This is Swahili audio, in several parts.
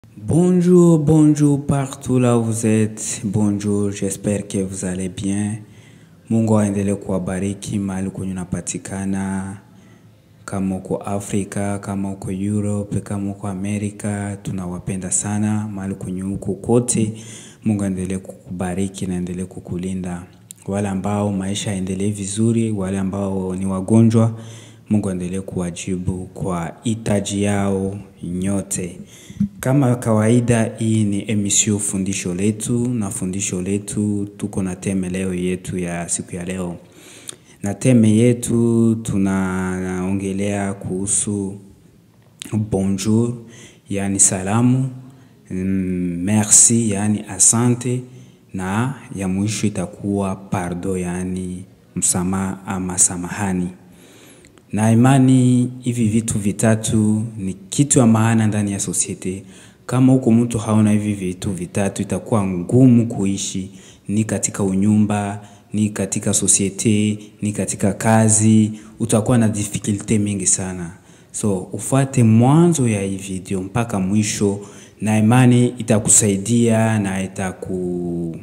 Bonjour, bonjour partout là où vous êtes. Bonjour, j'espère que vous allez bien. Mungu aendelee kuwabariki mahali kwenye unapatikana, kama uko Afrika, kama uko Europe, kama uko Amerika, tunawapenda sana mahali kwenye uko kote. Mungu aendelee kukubariki na aendelee kukulinda. Wale ambao maisha yaendelee vizuri, wale ambao ni wagonjwa, Mungu aendelee kuwajibu kwa hitaji yao nyote. Kama kawaida, hii ni emission fundisho letu, na fundisho letu tuko na teme leo yetu ya siku ya leo, na teme yetu tunaongelea kuhusu bonjour, yani salamu, mm, merci, yani asante, na ya mwisho itakuwa pardon, yani msamaha ama samahani na imani hivi vitu vitatu ni kitu ya maana ndani ya sosiete. Kama huko mtu haona hivi vitu vitatu, itakuwa ngumu kuishi, ni katika unyumba, ni katika sosiete, ni katika kazi, utakuwa na difficulte mingi sana. So ufuate mwanzo ya hii video mpaka mwisho, na imani itakusaidia na itaku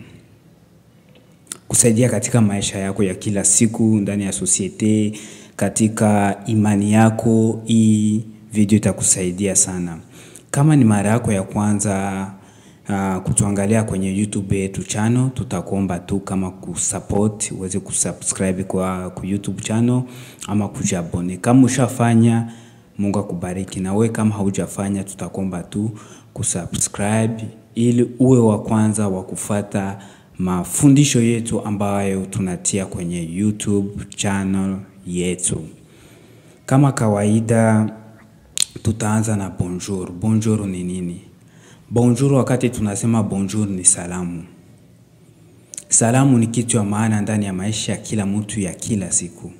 kusaidia katika maisha yako ya kila siku ndani ya sosiete, katika imani yako. Hii video itakusaidia sana. Kama ni mara yako ya kwanza uh, kutuangalia kwenye YouTube yetu channel, tutakuomba tu kama kusupport uweze kusubscribe kwa ku YouTube channel ama kujiabone. Kama ushafanya, Mungu akubariki, na wewe kama haujafanya, tutakuomba tu kusubscribe ili uwe wa kwanza wa kufata mafundisho yetu ambayo tunatia kwenye YouTube channel yetu. Kama kawaida, tutaanza na bonjour. Bonjour ni nini? Bonjour, wakati tunasema bonjour ni salamu. Salamu ni kitu ya maana ndani ya maisha ya kila mtu ya kila siku.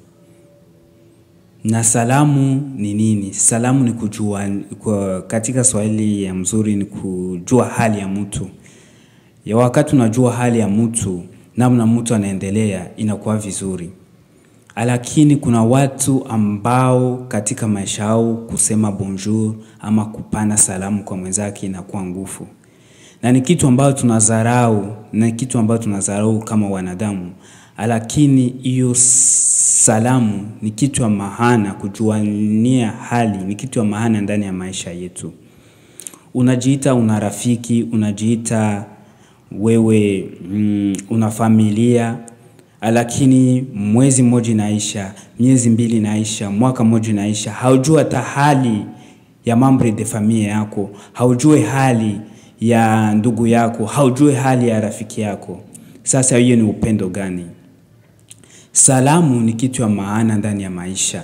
Na salamu ni nini? Salamu ni kujua, kwa katika Swahili ya mzuri ni kujua hali ya mtu. Ya wakati unajua hali ya mtu, namna mtu anaendelea, inakuwa vizuri. Lakini kuna watu ambao katika maisha yao kusema bonjour ama kupana salamu kwa mwenzake inakuwa nguvu, na ni kitu ambayo tunadharau, na kitu ambayo tunadharau kama wanadamu. Lakini hiyo salamu ni kitu ya maana, kujuania hali ni kitu ya maana ndani ya maisha yetu. Unajiita una rafiki, unajiita wewe mm, una familia lakini mwezi mmoja inaisha, miezi mbili inaisha, mwaka mmoja inaisha, haujui hata hali ya membre de familia yako, haujui hali ya ndugu yako, haujui hali ya rafiki yako. Sasa hiyo ni upendo gani? Salamu ni kitu ya maana ndani ya maisha.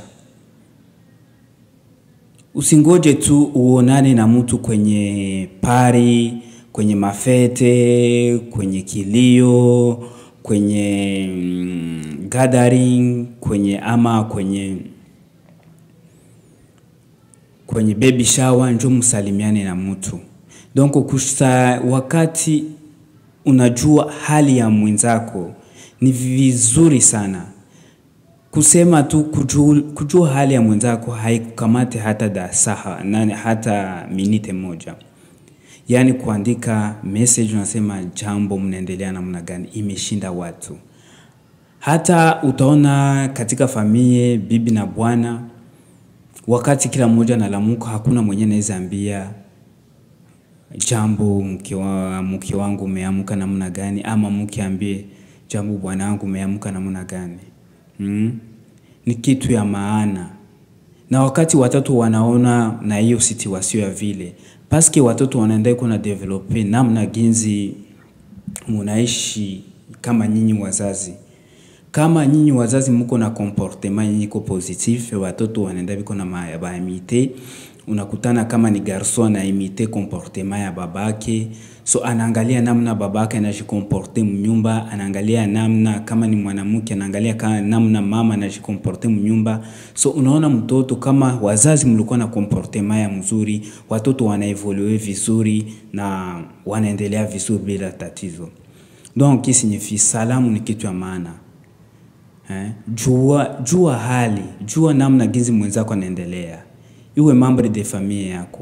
Usingoje tu uonane na mtu kwenye pari, kwenye mafete, kwenye kilio, kwenye mm, gathering, kwenye ama kwenye kwenye baby shower, njo msalimiane na mtu. Donc kusa, wakati unajua hali ya mwenzako ni vizuri sana kusema tu kujua, kujua hali ya mwenzako haikukamate hata dasaha nani hata minite moja, yaani kuandika message unasema jambo, mnaendelea namna gani, imeshinda watu. Hata utaona katika familia bibi na bwana, wakati kila mmoja analamuka, hakuna mwenye anaweza ambia jambo, mke wa mke wangu umeamka namna gani, ama mke ambie jambo, bwana wangu umeamka namna gani. Mm? Ni kitu ya maana, na wakati watoto wanaona na hiyo situation ya vile, paske watoto wanaenda kuna develope namna ginzi munaishi kama nyinyi wazazi. Kama nyinyi wazazi muko na comportement yenye iko positif, watoto wanaenda biko na baimite. Unakutana kama ni garso anaimite comportement ya babake, so anaangalia namna babake anajikomporte mnyumba, anaangalia namna kama ni mwanamke anaangalia kama namna mama anajikomporte mnyumba. So unaona mtoto kama wazazi mlikuwa na comportement ya mzuri, watoto wanaevolue vizuri na wanaendelea vizuri bila tatizo. Donc qui signifie salamu ni kitu ya maana. Eh, jua, jua hali, jua namna gizi mwenzako anaendelea, iwe membre de familia yako,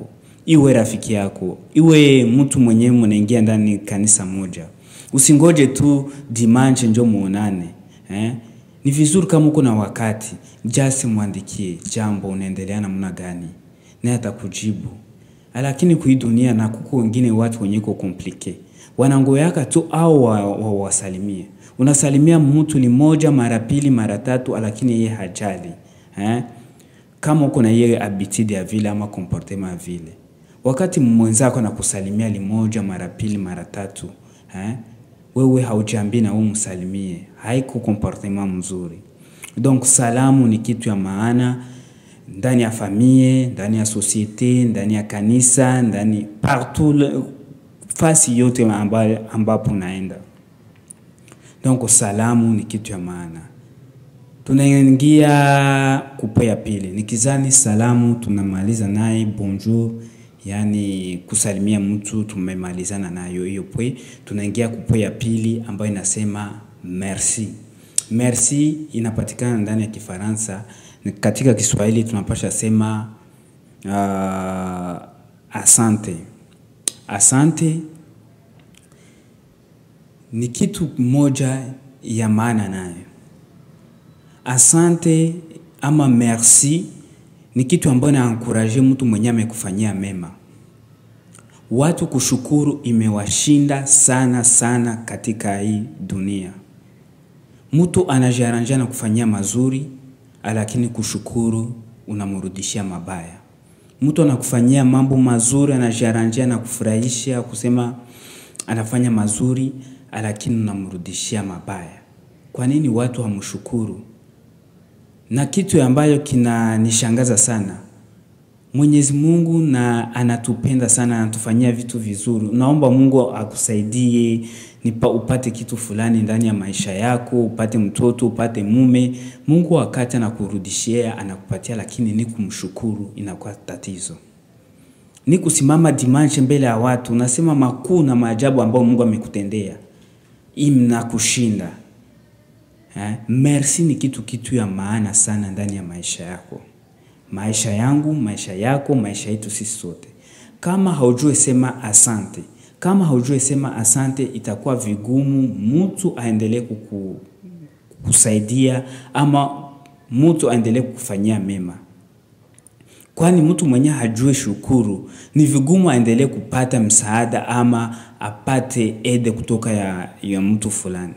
iwe rafiki yako, iwe mtu mwenyewe mnaingia ndani kanisa moja. Usingoje tu dimanche njo muonane eh? Ni vizuri kama uko na wakati, just mwandikie jambo, unaendelea namna gani, naye atakujibu. Lakini kui dunia na kuko wengine watu wenye iko komplike, wanangoyaka tu au wawasalimie wa, wa unasalimia mtu ni moja mara pili mara tatu, lakini yeye hajali eh? Kama uko na yeye habitude ya vile ama comportement ya vile, wakati mwenzako anakusalimia limoja mara pili mara tatu eh? Wewe haujambii na wewe msalimie, haiko comportement mzuri. Donc salamu ni kitu ya maana ndani ya famille, ndani ya societe, ndani ya kanisa, ndani partout, fasi yote ambapo unaenda. Donc salamu ni kitu ya maana. Tunaingia kupe ya pili, nikizani salamu tunamaliza naye bonjour, yani kusalimia mtu tumemalizana nayo hiyo pwe. Tunaingia kupe ya pili ambayo inasema merci. Merci inapatikana ndani ya Kifaransa, katika Kiswahili tunapasha sema uh, asante. Asante ni kitu moja ya maana nayo. Asante ama merci ni kitu ambayo naankurajie mtu mwenye amekufanyia mema. Watu kushukuru imewashinda sana sana katika hii dunia. Mtu anajaranja na kufanyia mazuri, lakini kushukuru unamrudishia mabaya. Mtu anakufanyia mambo mazuri, anajaranja na kufurahisha, kusema anafanya mazuri, lakini unamrudishia mabaya. Kwa nini watu hamshukuru? Na kitu ambayo kinanishangaza sana, Mwenyezi Mungu na anatupenda sana, anatufanyia vitu vizuri. Naomba Mungu akusaidie nipa upate kitu fulani ndani ya maisha yako, upate mtoto, upate mume. Mungu wakati anakurudishia anakupatia, lakini ni kumshukuru inakuwa tatizo. Ni kusimama dimanche mbele ya watu unasema makuu na maajabu ambayo Mungu amekutendea, imnakushinda. Eh, merci ni kitu kitu ya maana sana ndani ya maisha yako, maisha yangu, maisha yako, maisha yetu sisi sote. Kama haujue sema asante, kama haujue sema asante, itakuwa vigumu mtu aendelee kuku, kukusaidia ama mtu aendelee kukufanyia mema, kwani mtu mwenye hajue shukuru ni vigumu aendelee kupata msaada ama apate ede kutoka ya, ya mtu fulani.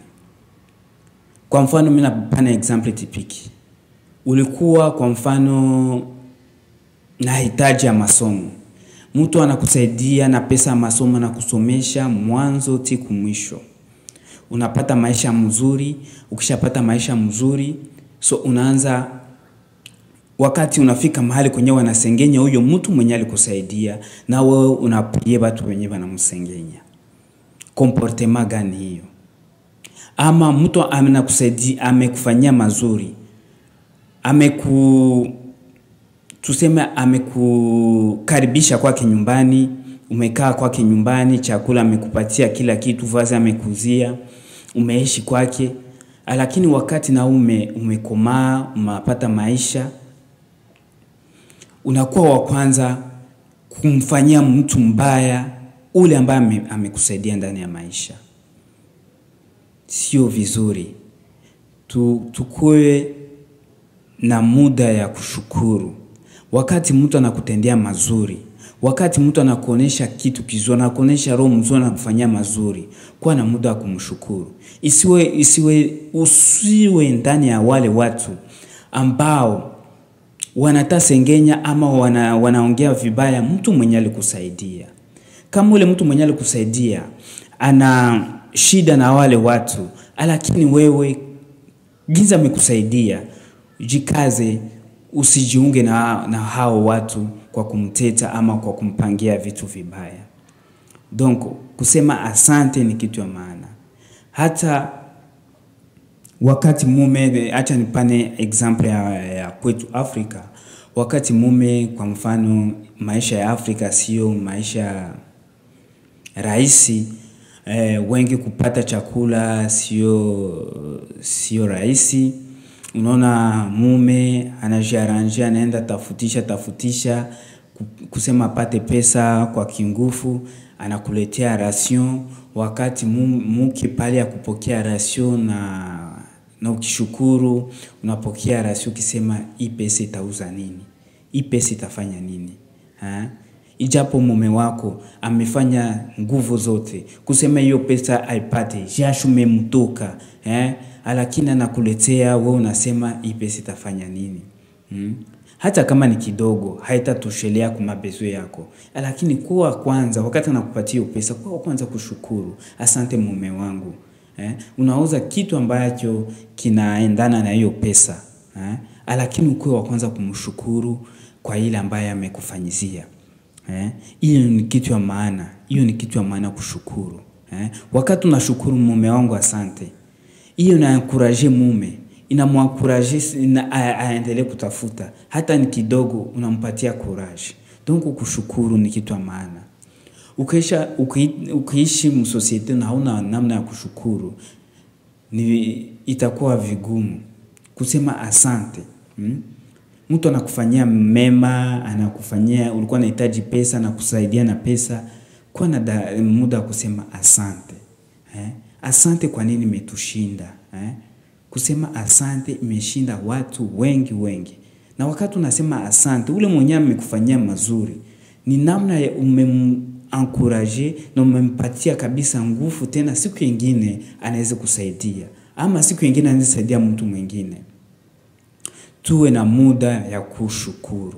Kwa mfano mimi napana example tipiki. Ulikuwa kwa mfano na hitaji ya masomo, mtu anakusaidia na pesa ya masomo na kusomesha mwanzo tiku mwisho, unapata maisha mzuri. Ukishapata maisha mzuri, so unaanza wakati unafika mahali kwenye wanasengenya huyo mtu mwenye alikusaidia, na wewe unapigia watu wenye wanamsengenya. Comportement gani hiyo? Ama mtu amenakusaidia amekufanyia mazuri, ameku tuseme amekukaribisha kwake nyumbani, umekaa kwake nyumbani, chakula amekupatia, kila kitu, vazi amekuzia, umeishi kwake, lakini wakati na ume umekomaa, umepata maisha, unakuwa wa kwanza kumfanyia mtu mbaya ule ambaye amekusaidia ndani ya maisha. Sio vizuri tu, tukue na muda ya kushukuru. Wakati mtu anakutendea mazuri, wakati mtu anakuonesha kitu kizuri, anakuonesha roho mzuri, anakufanyia mazuri, kuwa na muda wa kumshukuru. Isiwe, isiwe, usiwe ndani ya wale watu ambao wanatasengenya ama wana, wanaongea vibaya mtu mwenye alikusaidia. Kama ule mtu mwenye alikusaidia ana shida na wale watu, lakini wewe ginza amekusaidia, jikaze, usijiunge na, na hao watu kwa kumteta ama kwa kumpangia vitu vibaya. Donc kusema asante ni kitu ya maana. Hata wakati mume, acha nipane example ya, ya kwetu Afrika. Wakati mume, kwa mfano, maisha ya Afrika sio maisha rahisi. Eh, wengi kupata chakula sio sio rahisi. Unaona mume anajiaranje, anaenda tafutisha tafutisha ku- kusema apate pesa kwa kingufu, anakuletea ration wakati mu- muke pale ya kupokea ration na, na ukishukuru unapokea ration ukisema hii pesa itauza nini, hii pesa itafanya nini ha? Ijapo mume wako amefanya nguvu zote kusema hiyo pesa aipate, jasho memtoka eh, lakini anakuletea wewe, unasema hii pesa itafanya nini hmm? Hata kama ni kidogo haitatoshelea kwa mabezo yako, lakini kuwa kwanza, wakati anakupatia hiyo pesa, kuwa kwanza kushukuru, asante mume wangu eh, unauza kitu ambacho kinaendana na hiyo pesa eh, lakini ukuwe wa kwanza kumshukuru kwa ile ambaye amekufanyizia. Eh, hiyo ni kitu ya maana, hiyo ni kitu ya maana kushukuru. Eh, wakati unashukuru mume wangu asante, hiyo inankuraje mume, inamwankuraje ina, a- aendelee kutafuta, hata ni kidogo, unampatia courage. Donc kushukuru ni kitu ya maana. Ukiisha uki- ukiishi msosiete na hauna namna ya kushukuru, ni itakuwa vigumu kusema asante hmm? Mtu anakufanyia mema, anakufanyia ulikuwa unahitaji pesa, anakusaidia na pesa, kuwa na da- muda wa kusema asante eh? Asante kwa nini imetushinda eh? Kusema asante imeshinda watu wengi wengi, na wakati unasema asante, ule mwenyewe amekufanyia mazuri, ni namna ya umemankuraje na umempatia kabisa nguvu, tena siku nyingine anaweza kusaidia, ama siku nyingine anaweza kusaidia mtu mwingine tuwe na muda ya kushukuru.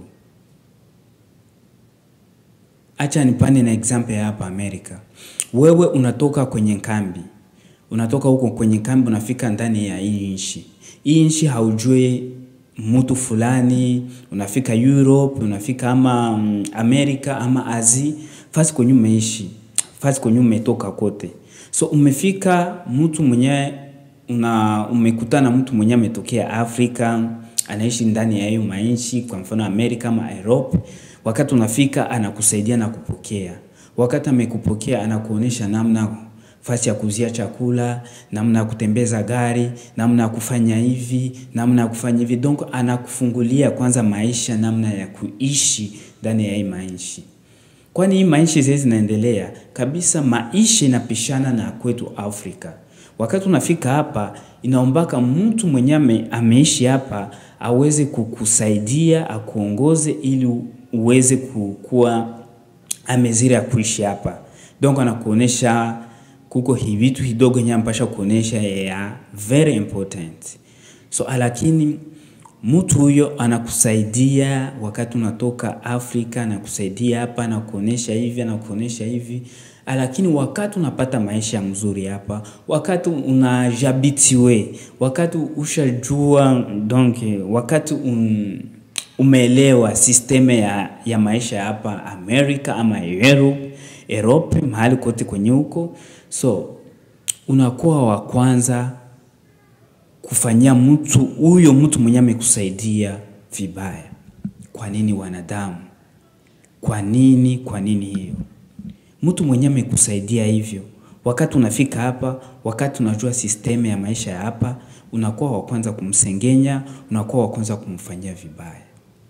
Acha nipane na example ya hapa Amerika. Wewe unatoka kwenye kambi, unatoka huko kwenye kambi, unafika ndani ya hii nchi. Hii nchi haujui mtu fulani, unafika Europe, unafika ama mm, Amerika ama Asia, fasi kwenye umeishi, fasi kwenye umetoka kote. So umefika mtu mwenye una umekutana mtu mwenye ametokea Afrika, anaishi ndani ya hiyo manchi, kwa mfano Amerika ama Europe. Wakati unafika anakusaidia na kupokea. Wakati amekupokea anakuonesha namna fasi ya kuzia chakula, namna ya kutembeza gari, namna ya kufanya hivi, namna ya kufanya hivi. Donc anakufungulia kwanza maisha, namna ya kuishi ndani ya hii maisha kwani hii maisha zile zinaendelea kabisa, maisha inapishana na kwetu Afrika. Wakati unafika hapa, inaombaka mtu mwenye ame, ameishi hapa aweze kukusaidia akuongoze, ili uweze kukuwa amezira ya kuishi hapa. Donc anakuonesha kuko hi vitu kidogo nye ampasha kuonesha ya very important. So lakini mtu huyo anakusaidia wakati unatoka Afrika, anakusaidia hapa, anakuonesha hivi, anakuonesha hivi, lakini wakati unapata maisha mzuri hapa, wakati unajabitiwe, wakati ushajua donc, wakati un, umeelewa sisteme ya, ya maisha hapa Amerika ama Europe, Europe mahali kote kwenye huko, so unakuwa wa kwanza kufanyia mtu huyo mtu mwenye amekusaidia vibaya. Kwa nini wanadamu? Kwa nini? Kwa nini hiyo? Mtu mwenye amekusaidia hivyo, wakati unafika hapa, wakati unajua sisteme ya maisha ya hapa, unakuwa wa kwanza kumsengenya, unakuwa wa kwanza kumfanyia vibaya.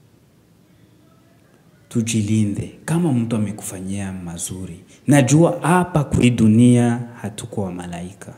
Tujilinde kama mtu amekufanyia mazuri. Najua hapa kwa hii dunia hatuko wa malaika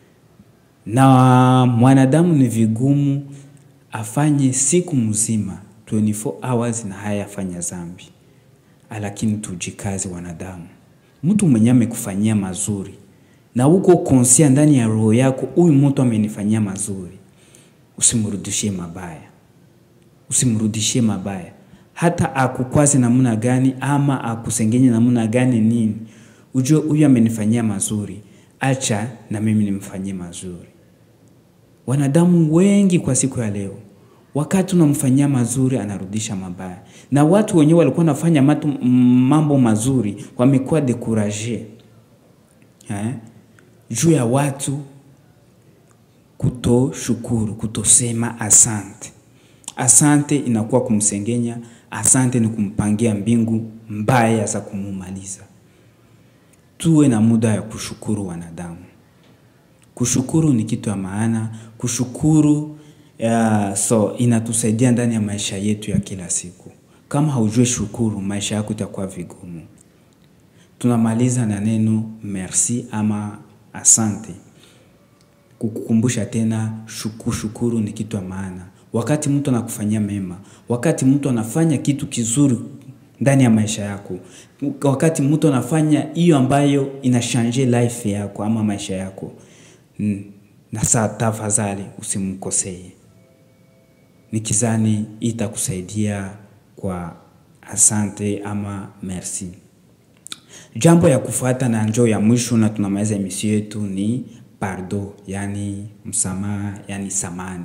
na mwanadamu ni vigumu afanye siku mzima 24 hours na hayafanya zambi, lakini tujikaze wanadamu. Mtu mwenye amekufanyia mazuri na uko konsia ndani ya roho yako, huyu mtu amenifanyia mazuri, usimrudishie mabaya, usimrudishie mabaya, hata akukwaze namna gani ama akusengenye namna gani nini, ujue huyu amenifanyia mazuri, acha na mimi nimfanyie mazuri. Wanadamu wengi kwa siku ya leo, wakati unamfanyia mazuri anarudisha mabaya, na watu wenyewe walikuwa wanafanya matu, mambo mazuri wamekuwa dekuraje eh, juu ya watu kutoshukuru, kutosema asante. Asante inakuwa kumsengenya, asante ni kumpangia mbingu mbaya za kumumaliza. Tuwe na muda ya kushukuru wanadamu. Kushukuru ni kitu ya maana. Kushukuru uh, so inatusaidia ndani ya maisha yetu ya kila siku. Kama haujue shukuru, maisha yako itakuwa vigumu. Tunamaliza na neno merci ama asante. Kukukumbusha tena shuku shukuru ni kitu ya maana. Wakati mtu anakufanyia mema, wakati mtu anafanya kitu kizuri ndani ya maisha yako, wakati mtu anafanya hiyo ambayo inashanje life yako ama maisha yako, na saa tafadhali usimkosee. Nikizani itakusaidia kwa asante ama merci. Jambo ya kufuata na njoo ya mwisho na tunamaliza emission yetu ni pardon, yani msamaha, yani samani.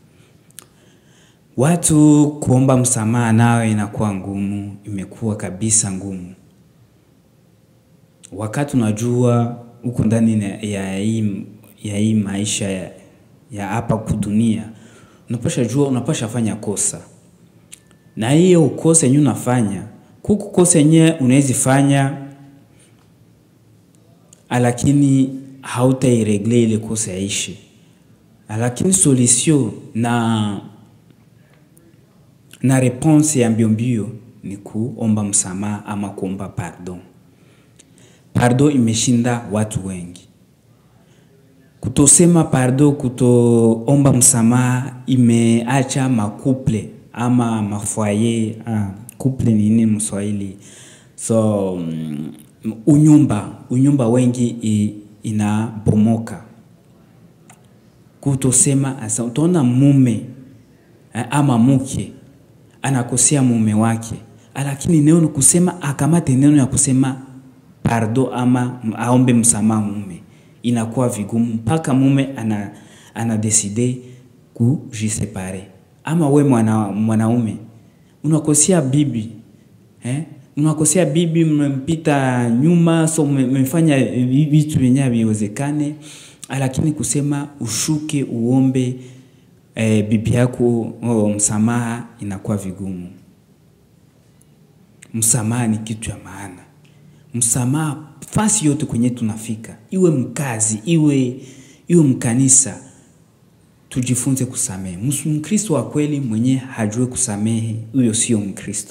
Watu kuomba msamaha nayo inakuwa ngumu, imekuwa kabisa ngumu. Wakati unajua uko ndani ya hii ya hii maisha ya hapa kudunia, unapaswa jua, unapaswa fanya kosa. Na hiyo kosa yenye unafanya, kuko kosa yenye unaweza fanya lakini hautairegle ile kosa yaishe. Lakini solution na na response ya mbio mbio ni kuomba msamaha ama kuomba pardon. Pardon imeshinda watu wengi. Kutosema pardon, kutoomba msamaha imeacha makuple ama mafoyer. Kuple ni nini mswahili? So unyumba, unyumba wengi inabomoka. Kutosema asa utaona mume ama mke anakosea mume wake, lakini neno kusema akamate neno ya kusema pardon ama aombe msamaha mume inakuwa vigumu mpaka mume ana anadeside kujisepare. Ama we mwanaume unakosea bibi eh? Unakosea bibi, mmempita nyuma, so mmefanya vitu vyenye haviwezekane, lakini kusema ushuke uombe e, bibi yako oh, msamaha inakuwa vigumu. Msamaha ni kitu ya maana. Msamaha fasi yote kwenye tunafika, iwe mkazi, iwe iwe mkanisa, tujifunze kusamehe. Mkristo wa kweli mwenye hajue kusamehe, huyo sio Mkristo.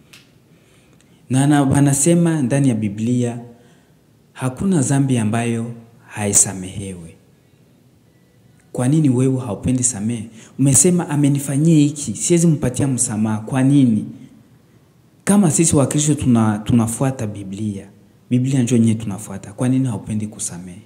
Na wanasema ndani ya Biblia hakuna dhambi ambayo haisamehewe. Kwa nini wewe haupendi samehe? Umesema amenifanyia hiki, siwezi mpatia msamaha. Kwa nini? Kama sisi Wakristo tuna, tunafuata Biblia, Biblia ndio yenyewe tunafuata. Kwa nini haupendi kusamehe?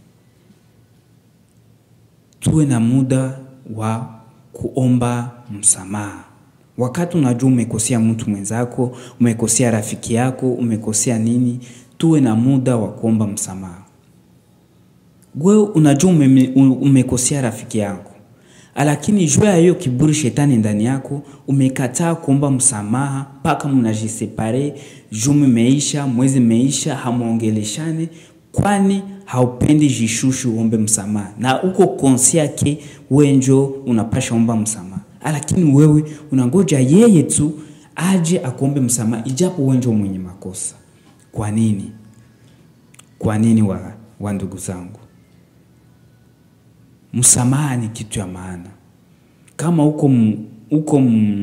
Tuwe na muda wa kuomba msamaha. Wakati unajua umekosea mtu mwenzako, umekosea rafiki yako, umekosea nini, tuwe na muda wa kuomba msamaha. Wewe unajua ume, umekosea rafiki yako, lakini juu ya hiyo kiburi shetani ndani yako umekataa kuomba msamaha mpaka mnajisepare, juma imeisha, mwezi imeisha, hamuongeleshane, kwani haupendi jishushu uombe msamaha, na uko konsia ke wewe njo unapasha omba msamaha lakini wewe unangoja yeye tu aje akuombe msamaha, ijapo wewe ndio mwenye makosa. Kwa nini? Kwa nini wa, wa ndugu zangu? Msamaha ni kitu ya maana. Kama uko uko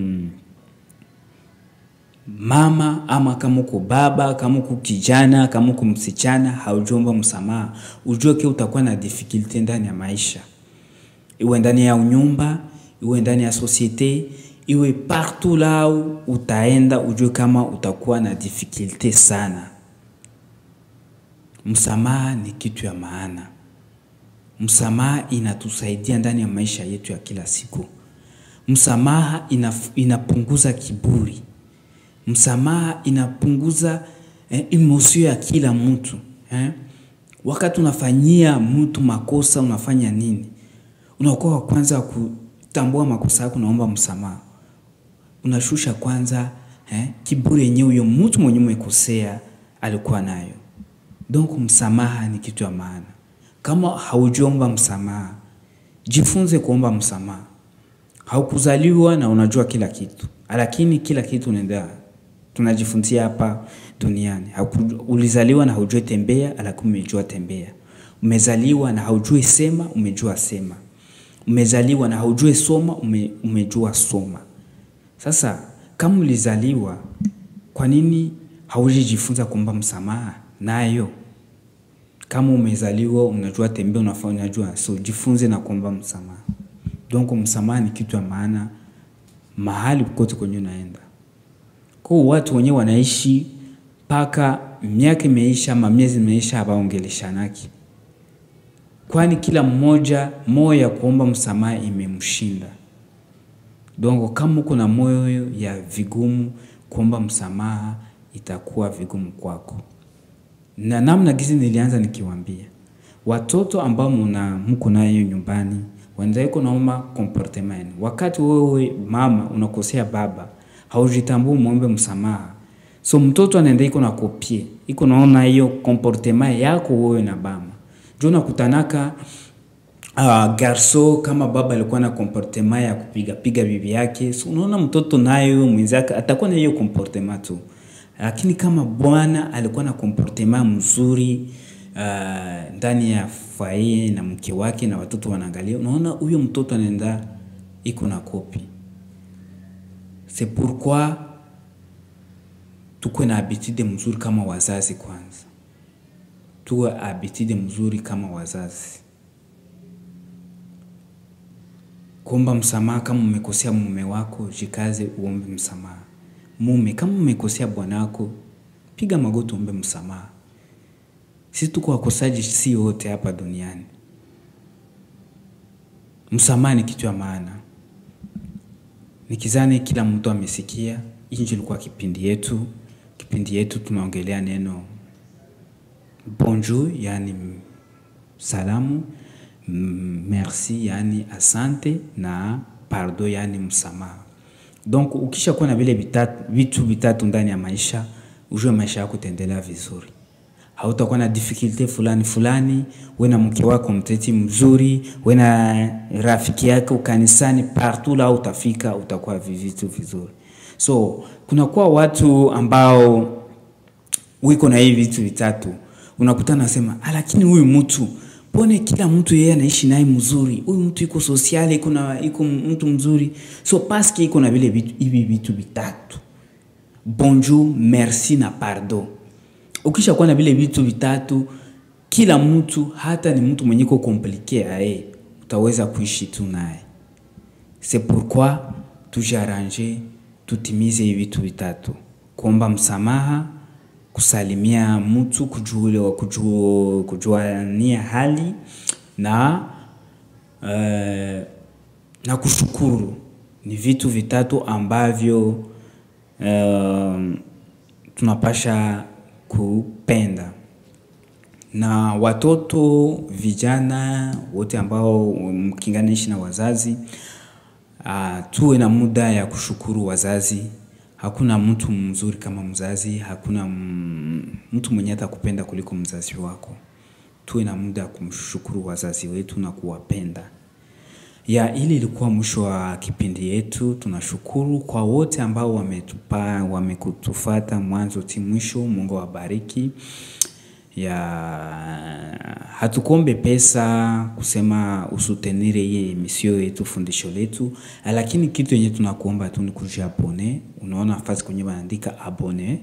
mama ama kama uko baba, kama uko kijana, kama uko msichana, haujomba msamaha, ujue ke utakuwa na difficulty ndani ya maisha, iwe ndani ya unyumba iwe ndani ya societe, iwe partout la utaenda, ujue kama utakuwa na difficulty sana. Msamaha ni kitu ya maana. Msamaha inatusaidia ndani ya maisha yetu ya kila siku. Msamaha inaf, inapunguza kiburi. Msamaha inapunguza eh, emosio ya kila mtu eh. Wakati unafanyia mtu makosa, unafanya nini? Unakuwa wa kwanza ku tambua makosa yako, naomba msamaha, unashusha kwanza eh, kiburi yenyewe huyo mtu mwenye umekosea alikuwa nayo. Donc msamaha ni kitu ya maana. Kama haujiomba msamaha, jifunze kuomba msamaha. Haukuzaliwa na unajua kila kitu, lakini kila kitu unaenda tunajifunzia hapa duniani. Ulizaliwa na haujui tembea, lakini umejua tembea. Umezaliwa na haujui sema, umejua sema umezaliwa na haujue soma ume, umejua soma. Sasa kama ulizaliwa, kwa nini haujijifunza kuomba msamaha nayo? Kama umezaliwa unajua tembea, unafaa unajua, so jifunze na kuomba msamaha. Donc msamaha ni kitu ya maana mahali kote kwenye unaenda. Kwa watu wenyewe wanaishi mpaka miaka imeisha ama miezi imeisha hawaongeleshanaki, kwani kila mmoja moyo ya kuomba msamaha imemshinda. Donc kama uko na moyo ya vigumu kuomba msamaha, itakuwa vigumu kwako. Na namna gizi nilianza nikiwaambia watoto ambao muna mko nayo nyumbani wanaweza naomba comportement. Wakati wewe mama unakosea baba, haujitambui muombe msamaha. So mtoto anaenda iko na kopie, iko naona hiyo comportement yako wewe na baba. Ndio unakutanaka uh, garso kama baba alikuwa na comportement ya kupiga piga bibi yake. So unaona mtoto nayo mwenzake atakuwa na hiyo comportement tu. Lakini kama bwana alikuwa na comportement mzuri uh, ndani ya faye na mke wake na watoto wanaangalia, unaona huyo mtoto anaenda iko na kopi. C'est pourquoi tukuwe na habitude mzuri kama wazazi kwanza, tuwe habitude mzuri kama wazazi, kuomba msamaha. Kama umekosea mume wako, jikaze uombe msamaha. Mume kama umekosea bwana wako, piga magoti uombe msamaha. Sisi tuko wakosaji, si wote hapa duniani. Msamaha ni kitu ya maana. Nikizani kila mtu amesikia. Hii ndio ilikuwa kipindi yetu. Kipindi yetu tunaongelea neno bonjour, yani salamu, merci, yani asante na pardon, yani msamaha. Donc ukisha kuwa na vile vitatu, vitu vitatu ndani ya maisha, ujue maisha yako itaendelea vizuri. Hautakuwa na difficulty fulani fulani, we na mke wako mteti mzuri, we na rafiki yako kanisani, partout la utafika utakuwa vitu vizuri. So kunakuwa watu ambao wiko na hivi vitu vitatu, unakutana nasema, lakini huyu mtu pone, kila mtu yeye anaishi naye mzuri, huyu mtu iko sosiali, iko na iko mtu mzuri, so paske iko na vile vitu hivi vitu vitatu, bonjour, merci na pardon. Ukisha kuwa na vile vitu vitatu, kila mtu hata ni mtu mwenye ko komplike aye, utaweza kuishi tu naye. C'est pourquoi tujaranje tutimize hivi vitu vitatu: kuomba msamaha, kusalimia mtu, kujua kujua kujuania hali na uh, na kushukuru. Ni vitu vitatu ambavyo uh, tunapasha kupenda na watoto vijana wote ambao mkinganishi na wazazi uh, tuwe na muda ya kushukuru wazazi. Hakuna mtu mzuri kama mzazi, hakuna mtu mwenye atakupenda kuliko mzazi wako. Tuwe na muda ya kumshukuru wazazi wetu na kuwapenda. Ya ili ilikuwa mwisho wa kipindi yetu. Tunashukuru kwa wote ambao wametupa wamekutufata mwanzo ti mwisho. Mungu awabariki. Ya hatukombe pesa kusema usutenire hii emisio yetu fundisho letu, lakini kitu yenye tunakuomba tu ni kujiabone. Unaona nafasi kwenye wanaandika abone,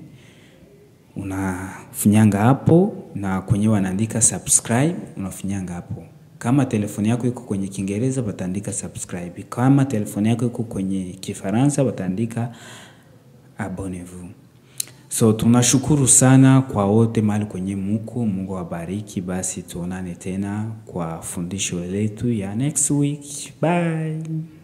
unafinyanga hapo, na kwenye wanaandika subscribe unafinyanga hapo. Kama telefoni yako iko kwenye Kiingereza wataandika subscribe, kama telefoni yako iko kwenye Kifaransa wataandika abonnez-vous. So tunashukuru sana kwa wote mahali kwenye muko. Mungu awabariki. Basi tuonane tena kwa fundisho letu ya next week. Bye.